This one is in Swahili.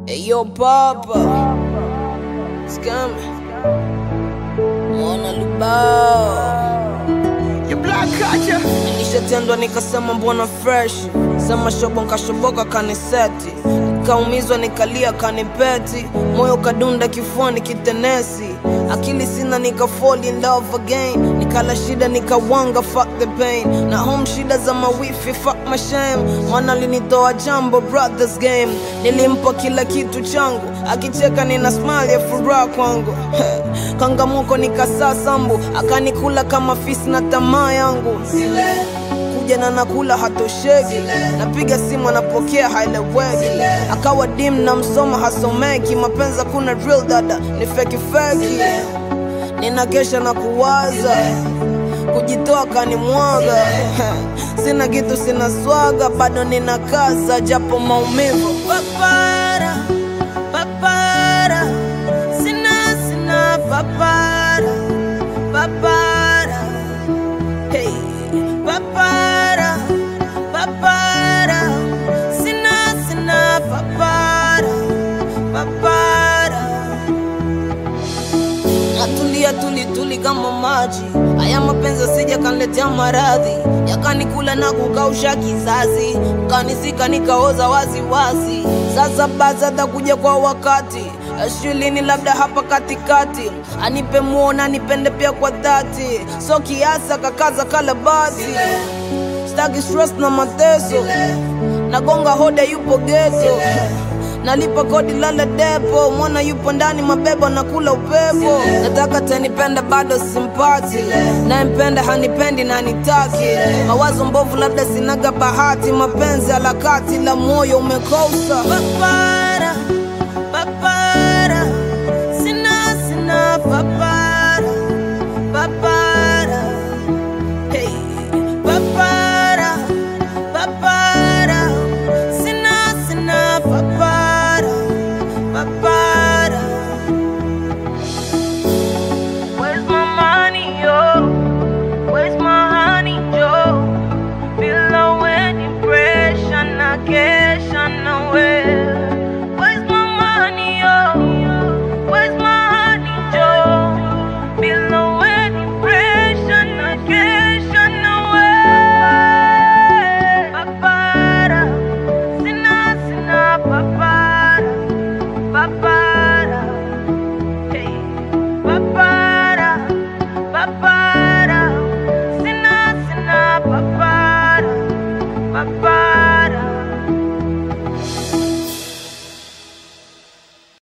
Hey, yo, Papa. Scam. Mwana Lubao. You black culture. Nilishatendwa nikasema mbona fresh sema shobo nkashoboka kaniseti kaumizwa nikalia kanipeti moyo kadunda kifuani kitenesi akili sina nika fall in love again nikala shida nikawanga fuck the pain na home shida za mawifi fuck my shame mwana linitoa jambo brothers game nilimpa kila kitu changu akicheka nina smile ya furaha kwangu kangamuko nikasaa sambu akanikula kama fisi na tamaa yangu kuja na nakula hatosheki napiga simu anapokea haeleweki akawa dim na msoma hasomeki mapenzi kuna real dada ni feki feki ninakesha na kuwaza kujitoa kanimwaga sina kitu sina swaga bado ninakaza japo maumivu papara papara sina sina papara papara hey papara papara sina sina papara papara natulia tuli tuli kama maji haya mapenzi sija kaniletea maradhi yakanikula na kukausha kizazi kanisika nikaoza wazi wazi sasa basi atakuja kwa wakati shulini labda hapa katikati anipe muona nipende pia kwa dhati so kiasa kakaza kalabati staki stress na mateso nagonga hoda yupo geto nalipa kodi lala depo mwana yupo ndani mabebo nakula upepo nataka tenipende bado simpati nayempenda hanipendi na nitaki mawazo mbovu labda sinaga bahati mapenzi alakati la moyo umekosa Bye-bye.